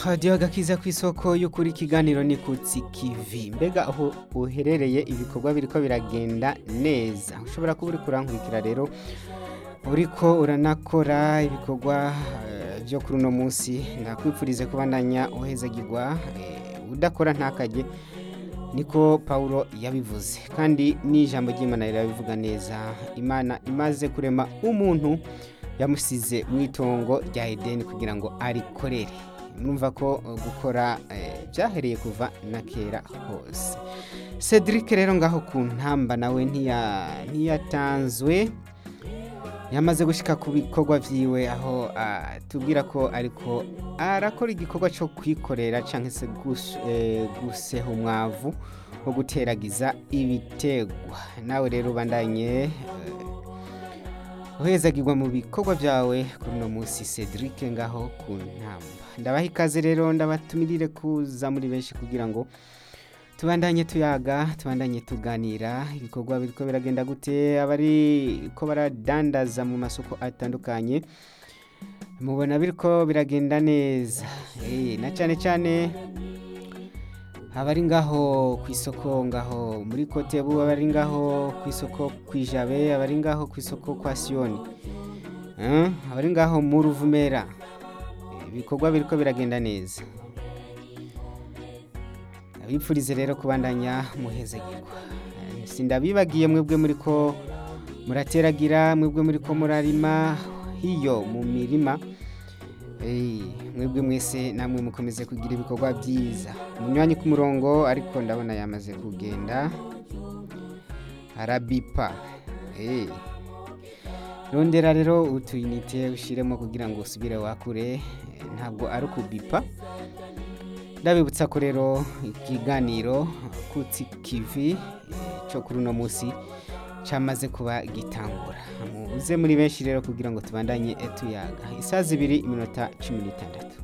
radiyo agakiza ku isoko y'ukuri ikiganiro ni kutsi kivi mbega aho uherereye ibikorwa biriko biragenda neza ushobora kuba uri kurankurikira rero uriko uranakora ibikorwa eh, byo kuri uno munsi ndakwipfurize kubandanya uhezagirwa eh, udakora ntakajye niko Paulo yabivuze kandi n'ijambo ry'Imana rirabivuga neza Imana imaze kurema umuntu yamusize mu itongo rya Edeni kugira ngo arikorere murumva ko uh, gukora eh, byahereye kuva na kera hose Cedric rero ngaho ku ntamba nawe ntiya ntiyatanzwe yamaze gushika ku bikorwa vyiwe aho ah, tubwira ko ariko arakora igikorwa cyo kwikorera canke se gus- eh, guseha umwavu wo guteragiza ibitegwa nawe rero ubandanye eh, uhezagirwa mu bikorwa vyawe kuri uno munsi Cedric ngaho ku ntamba ndabaha ikaze rero ndabatumirire kuza muri benshi kugira ngo tubandanye tuyaga tubandanye tuganira ibikorwa biriko biragenda gute abari ko baradandaza mu masoko atandukanye mubona biriko biragenda neza Eh, na cyane cyane abari ngaho ku isoko ngaho muri kotebu abari ngaho ku isoko ku ijabe abari ngaho ku isoko kwa siyoni Eh, abari ngaho mu ruvumera Eh, ibikorwa biriko biragenda neza abipfurize rero kubandanya muhezagirwa Eh, sindabibagiye mwebwe muri ko murateragira mwebwe muri ko murarima hiyo mu mirima Eh, mwebwe mwese namwe mukomeze kugira ibikorwa byiza umunywanyi ku murongo ariko ndabona yamaze kugenda arabipa Eh. rondera rero utuyinite ushyiremo kugira ngo usubire wakure Eh, ntabwo ari ukubipa ndabibutsa ko rero ikiganiro kutsi kivi eh, cyo kuri uno munsi cyamaze kuba gitangura muze muri benshi rero kugira ngo tubandanye eh, tuyaga isaha zibiri iminota cumi n'itandatu